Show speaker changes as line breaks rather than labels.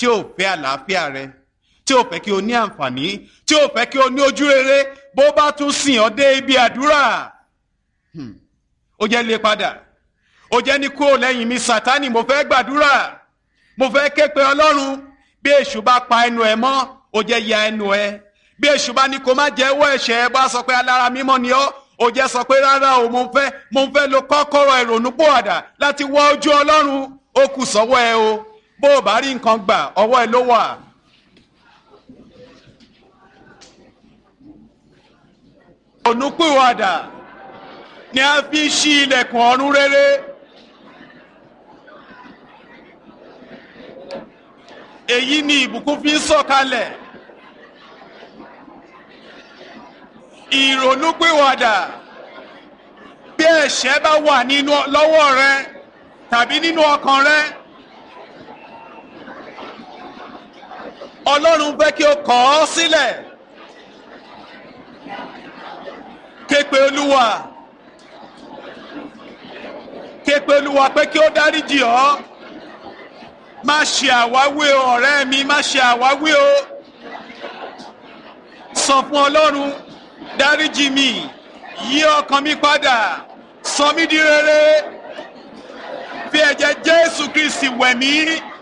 tí ò fẹ́ àlàáfíà rẹ tí ò fẹ́ kí o ní àǹfààní tí ò fẹ́ kí o ní ojú rere bó bá tún sìn ọ́ dé ibi àdúrà ó jẹ́ lé padà ó jẹ́ ní kúrò lẹ́yìn mi sátánì mo fẹ́ gbàdúrà mo fẹ́ ké pe ọlọ́run bí èṣù bá pa ẹnu ẹ mọ́ ó jẹ́ ya ẹnu ẹ bí èṣù bá ní kó má jẹ́wọ́ ẹ̀ṣẹ̀ ẹ bá sọ pé alára mímọ́ ni ọ́ ó jẹ́ sọ pé rárá o mo fẹ́ mo fẹ́ lo kọ́kọ́rọ́ ìrònú pòwàdà láti wọ ojú ọlọ́run ó kù sọ́wọ́ ẹ o bó o bá rí nǹkan gbà ọwọ́ ẹ ló wà. ònúpìwàdà ni a fi ń ṣí ilẹ̀kùn ọ̀run rere. èyí ni ìbùkún fi ń sọ̀kalẹ̀. ìrònúpìwàdà bí ẹ̀ṣẹ̀ bá wà nínú lọ́wọ́ rẹ tàbí nínú ọkàn rẹ. ọlọ́run fẹ́ kí o kọ̀ ọ́ sílẹ̀. képe olúwa képe olúwa pé kí ó dáríjì ọ́ má ṣe àwáwí o ọ̀rẹ́ mi má ṣe àwáwí o sọ fún ọlọ́run dáríjì mi yí ọkàn mi padà sọ mí di rere fi ẹ̀jẹ̀ jésù kristi wẹ̀ mí